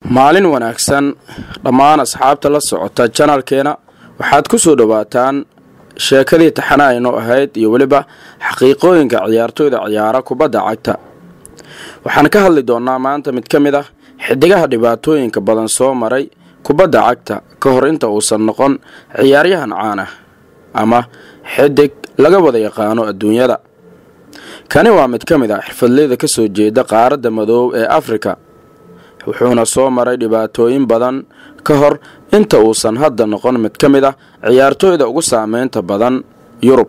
maalin wanaagsan dhammaan asxaabta la socota janalkeena waxaad ku soo dhowaataan sheekadii taxana aynu ahayd iyo weliba xaqiiqooyinka ciyaartooyda ciyaara kubadda cagta waxaan ka hadli doonnaa maanta mid ka mid ah xidigaha dhibaatooyinka badan soo maray kubadda cagta ka hor inta uusan noqon ciyaaryahan caan ah ama xidig laga wada yaqaano adduunyada kani waa mid ka mid ah xirfadleyda ka soo jeeda qaaradda madoob ee afrika wuxuuna soo maray dhibaatooyin badan ka hor inta uusan hadda noqon mid ka mid ah ciyaartooyda ugu saameynta badan yurub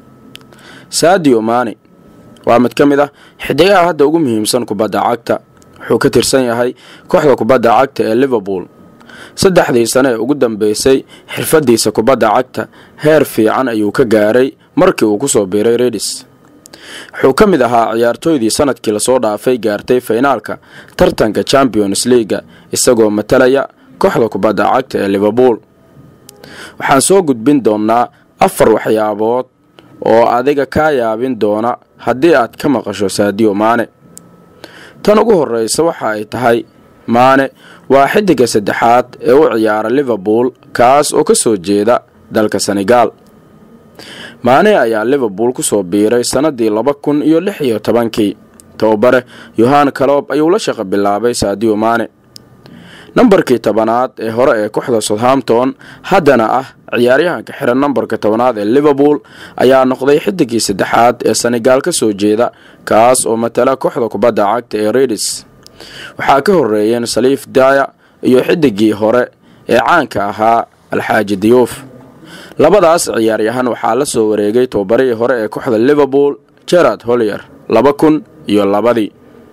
sadio mani waa mid ka mid ah xidigaha hadda ugu muhiimsan kubadda cagta wuxuu ka tirsan yahay kooxda kubadda cagta ee liverpool saddexdii sane ee ugu dambeysay xirfadiisa kubadda cagta heer fiican ayuu ka gaaray markii uu kusoo biiray redis wuxuu ka mid ahaa ciyaartooydii sanadkii lasoo dhaafay gaartay faynaalka tartanka champions leaga isagoo matalaya kooxda kubadda cagta ee liverpool waxaan soo gudbin doonnaa afar waxyaabood oo adiga kaa yaabin doona haddii aad ka maqasho saadiyo maane tan ugu horreysa waxa ay tahay maane waa xidiga saddexaad ee u ciyaara liverpool kaas oo ka soo jeeda dalka senegaal maane ayaa liverpool kusoo biiray sannadii laba kun iyo lix iyo tobankii tababare yohan kaloob ayuu la shaqo bilaabay saadiyo maane nambarkii tobanaad ee hore ee kooxda southampton haddana ah ciyaaryahanka xiran nambarka tobanaad ee liverpool ayaa noqday xidigii saddexaad ee senegaal ka soo jeeda kaas oo matala kooxda kubadda cagta ee redis waxaa ka horeeyeen saliif daya iyo xidigii hore ee caanka ahaa alxaaji diyuuf labadaas ciyaaryahan waxaa la soo wareegay tababarihii hore ee kooxda liverpool gerard holyer laba kun iyo labadii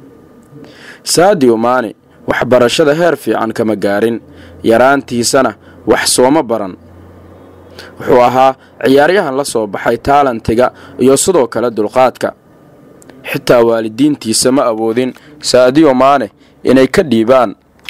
sadio mani waxbarashada heer fiican kama gaarin yaraantiisana wax sooma baran wuxuu ahaa ciyaaryahan la soo baxay taalantiga iyo sidoo kale dulqaadka xitaa waalidiintiisa ma awoodin saadiyo maane inay ka dhiibaan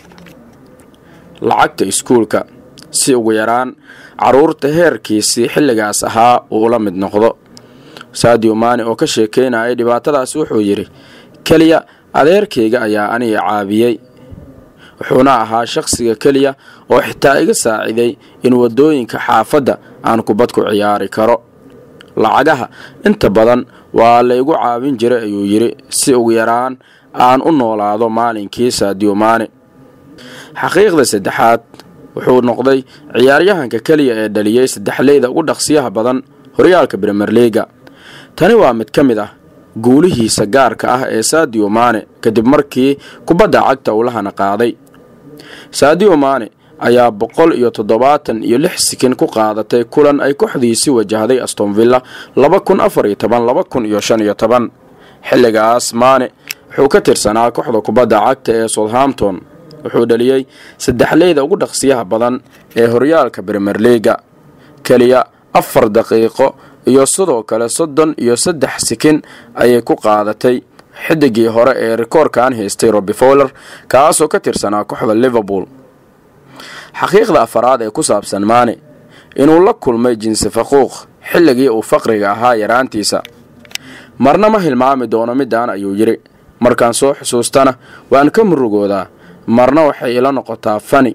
lacagta iskuulka si ugu yaraan caruurta heerkiisii xilligaas ahaa uu ula mid noqdo saadiyo maane oo ka sheekeynayay dhibaatadaas wuxuu yidhi keliya adeerkayga ayaa aniga caabiyey wuxuuna ahaa shaqsiga keliya oo xitaa iga saaciday in waddooyinka xaafadda aan kubad ku ciyaari karo lacagaha inta badan waa laygu caawin jiray ayuu yidhi si ugu yaraan aan u noolaado maalinkii saadiyo maane xaqiiqda saddexaad wuxuu noqday ciyaaryahanka keliya ee dhaliyey saddexleyda ugu dhaqsiyaha badan horyaalka brimer liga tani waa mid ka mid ah guulihiisa gaarka ah ee saadiyo maane kadib markii kubadda cagta uu lahana qaaday saadiyo maane ayaa boqol iyo toddobaatan iyo lix sikin ku qaadatay kulan ay kooxdiisi wajahday astonvilla laba kun afar iyo toban laba kun iyo shan iyo toban xilligaas maane wuxuu ka tirsanaa kooxda kubadda cagta ee southampton wuxuu dhaliyey saddexleyda ugu dhaqsiyaha badan ee horyaalka brimer liga keliya afar daqiiqo iyo sidoo kale soddon iyo saddex sikin ayay ku qaadatay xidigii hore ee rikoorkan haystay robi fowler kaasoo ka tirsanaa kooxda liverpool xaqiiqda afaraad ee ku saabsan maane inuu la kulmay jinsi faquuq xilligii uu faqriga ahaa yaraantiisa marna ma hilmaami doono midaan ayuu yidhi markaan soo xusuustana waan ka murugoodaa marna waxay ila noqotaa fani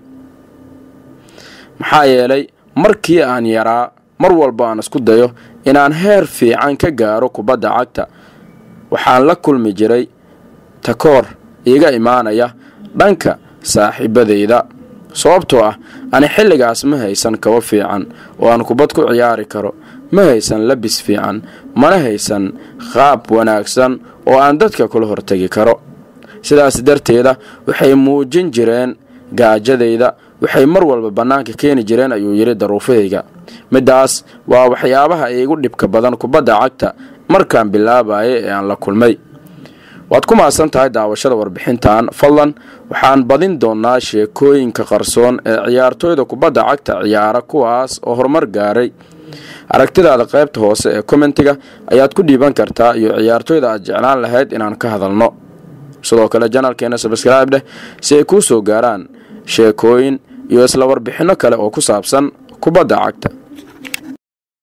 maxaa yeelay markii aan yaraa mar walba aan isku dayo inaan heer fiican ka gaaro kubadda cagta waxaan la kulmi jiray takoor iiga imaanaya dhanka saaxiibadayda sababtoo ah ani xilligaas ma haysan kabo fiican oo aan kubad ku ciyaari karo ma haysan labis fiican mana haysan qaab wanaagsan oo aan dadka kula hortegi karo sidaas darteeda waxay muujin jireen gaajadayda waxay mar walba bannaanka keeni jireen ayuu yidhi daruufahayga middaas waa waxyaabaha iigu dhibka badan kubadda cagta markaan bilaabayay ee aan la kulmay waad ku mahadsan tahay daawashada warbixintan fadlan waxaan badin doonnaa sheekooyinka qarsoon ee ciyaartooyda kubadda cagta ciyaara kuwaas oo horumar gaaray aragtidaada qaybta hoose ee kommentiga ayaad ku dhiiban kartaa iyo ciyaartooyda aad jeclaan lahayd inaan ka hadalno sidoo kale janalkeena sabskraibe dheh si ay kuu soo gaaraan sheekooyin iyo isla warbixinno kale oo ku saabsan kubadda cagta